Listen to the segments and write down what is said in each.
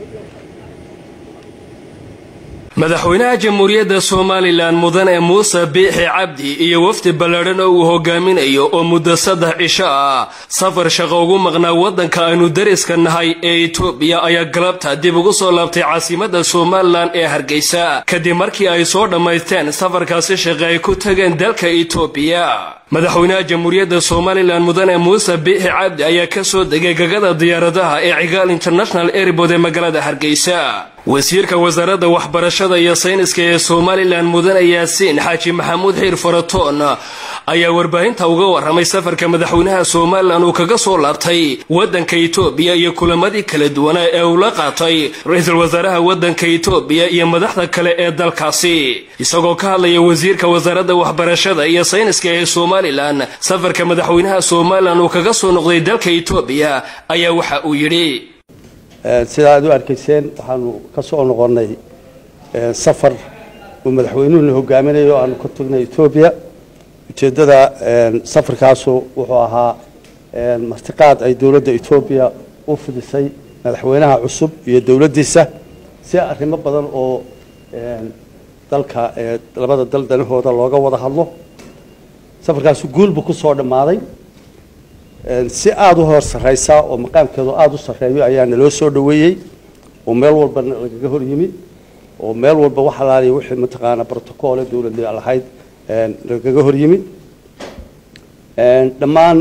madaxweynaha jamhuuriyadda somalilan mudane muuse biixi cabdi iyo wafdi ballaadhan oo uu hogaaminayo oo muddo saddex cisho ah safar shaqo ugu maqnaa waddanka aynu dariska nahay ee itoobiya ayaa galabta dib ugu soo laabtay caasimadda somalilan ee hargeysa kadib markii ay soo dhammaysteen safarkaasi shaqe ay ku tageen dalka itoobiya madaxweynaha jamhuuriyadda somalilan mudane muuse biixi cabdi ayaa ka soo degay gagada diyaaradaha ee cigaal international airbood ee magaalada hargeysa wasiirka wasaaradda waxbarashada iyo sayniska ee somalilan mudane yaasiin xaaji maxamuud xiir faratoon ayaa warbaahinta uga warramay safarka madaxweynaha somalilan uu kaga soo laabtay waddanka itoobiya iyo kulamadii kala duwanaa ee uu la qaatay ra-iisul wasaaraha waddanka itoobiya iyo madaxda kale ee dalkaasi isagoo ka hadlaya wasiirka wasaaradda waxbarashada iyo sayniska ee somalilan safarka madaxweynaha somalilan uu kaga soo noqday dalka itoobiya ayaa waxa uu yidhi sida aad u arkayseen waxaanu ka soo noqonnay safar uu madaxweynuhuna hogaaminayo aanu ka tagnay etoobiya ujeeddada safarkaasu wuxuu ahaa martiqaad ay dowladda etoobiya u fidisay madaxweynaha cusub iyo dowladdiisa si arrimo badan oo dalka labada dal danahooda looga wada hadlo safarkaasu guulbu ku soo dhammaaday si aada u hor sarraysa oo maqaamkeedu aada u sarreeyo ayaa naloo soo dhoweeyey oo meel walba lagaga hor yimid oo meel walba wax alaaliya wixii mataqaanaa brotocoole dowladda lahayd lagaga hor yimid dhammaan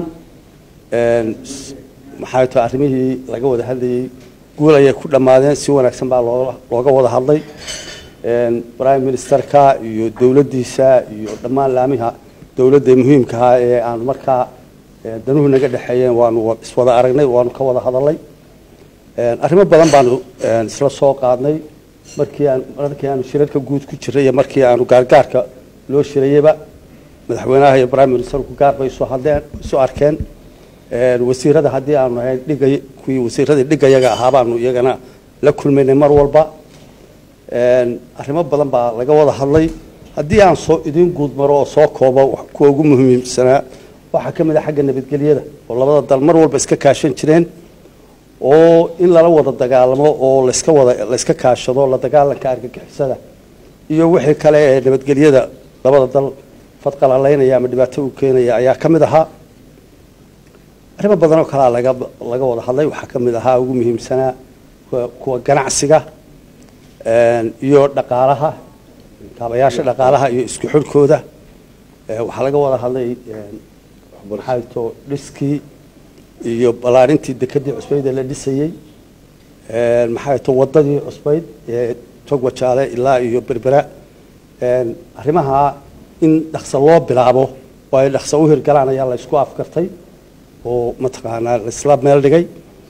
maxay tahay arrimihii laga wada hadlayey guul ayay ku dhammaadeen si wanaagsan baa loo looga wada hadlay prime ministerka iyo dowladdiisa iyo dhammaan laamiha dowladda muhiimkahaa ee aan markaa danuhu naga dhexeeyeen waanu iswada aragnay waanu ka wada hadalnay arrimo badan baanu isla soo qaadnay markii aan markii aanu shirarka guud ku jiray iyo markii aanu gaargaarka loo shirayeyba madaxweynaha iyo prime ministerku gaar bay isu hadleen isu arkeen wasiirada haddii aanu ahayn dhigay kuwii wasiiradii dhigayaga ahaa baanu iyagana la kulmaynay mar walba arrimo badan baa laga wada hadlay haddii aan soo idiin guud maro oo soo koobo kuwa ugu muhiimsanaa waxaa ka mid a xagga nabadgelyada oo labada dal mar walba iska kaashan jireen oo in lala wada dagaalamo oo laska wada layska kaashado la dagaalanka argagixisada iyo wixii kale ee nabadgelyada labada dal fadqalalaynaya ama dhibaato u keenaya ayaa ka mid ahaa arrimo badan oo kalea laga laga wada hadlay waxaa ka mid ahaa ugu muhiimsanaa kuwa ganacsiga iyo dhaqaalaha kaabayaasha dhaqaalaha iyo isku xidhkooda waxaa laga wada hadlay maxay to dhiskii iyo ballaarintii dekedii cusbayd ee la dhisayey maxay to waddadii cusbayd ee togwajaale ilaa iyo berbera arrimaha in dhaqso loo bilaabo oo ay dhaqso u hirgalaan ayaa la isku afkartay oo mataqaanaa laisla meel dhigay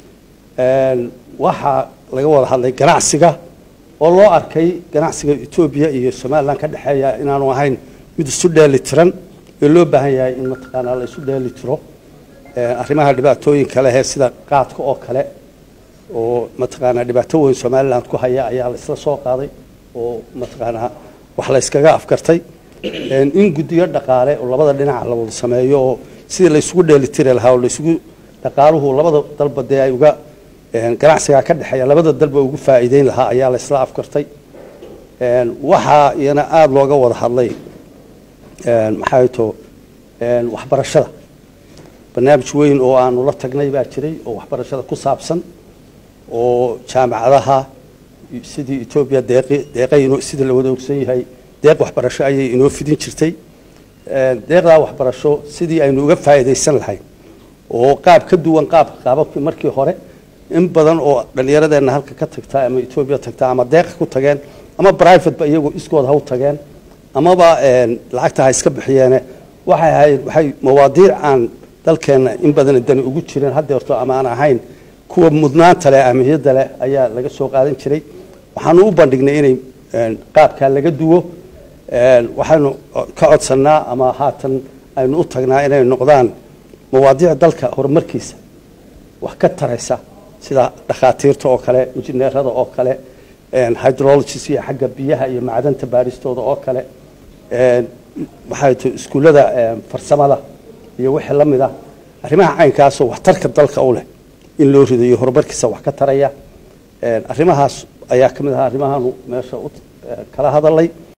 waxaa laga wada hadlay ganacsiga oo loo arkay ganacsiga etoobiya iyo somalilan ka dhexeeya inaanu ahayn mid isu dheeli tiran ee loo baahan yahay in mataqaanaa la isu dheeli tiro arrimaha dhibaatooyinka lehee sida qaadka oo kale oo mataqaanaa dhibaato weyn somaliland ku haya ayaa la isla soo qaaday oo mataqaanaa wax la yskaga afkartay in guddiyo dhaqaale oo labada dhinaca la wada sameeyo oo sidii la isugu dheeli tiri lahaa oo laisugu dhaqaaluhu labada dalba dee ay uga ganacsigaa ka dhexeeya labada dalba ugu faa'iideyn lahaa ayaa la isla afkartay waxaa iyana aada looga wada hadlay maxay to waxbarashada barnaamij weyn oo aanu la tagnay baa jiray oo waxbarashada ku saabsan oo jaamacadaha sidii etoobiya deeqi deeqay inoo sidii la wada ogsan yahay deeq waxbarasho ayay inoo fidin jirtay deeqdaa waxbarasho sidii aynu uga faa'iidaysan lahayn oo qaab ka duwan qaabka qaababkii markii hore in badan oo dhallinyaradeenna halka ka tagtaa ama etoobiya tagtaa ama deeqa ku tageen ama brivateba iyagu iskooda ha u tageen amaba lacagta ha iska bixiyeene waxay ahayd waxay mawaadiic aan dalkeenna in badan dani ugu jireen haddeerto ama aan ahayn kuwa mudnaanta leh ahmiyadda leh ayaa laga soo qaadan jiray waxaanu u bandhignay inay qaabkaa laga duwo waxaynu ka codsannaa ama haatan aynu u tagnaa inay noqdaan mawaadiic dalka horumarkiisa wax ka taraysa sida dhakhaatiirta oo kale injineerada oo kale hydrologis iyo xagga biyaha iyo macdanta baaristooda oo kale maxay to iskuullada farsamada iyo wixii la mid ah arrimaha caynkaasoo waxtarka dalka u leh in loo ridayo horumarkiisa wax ka taraya arrimahaas ayaa ka mid ahaa arrimahaanu meesha u kala hadalay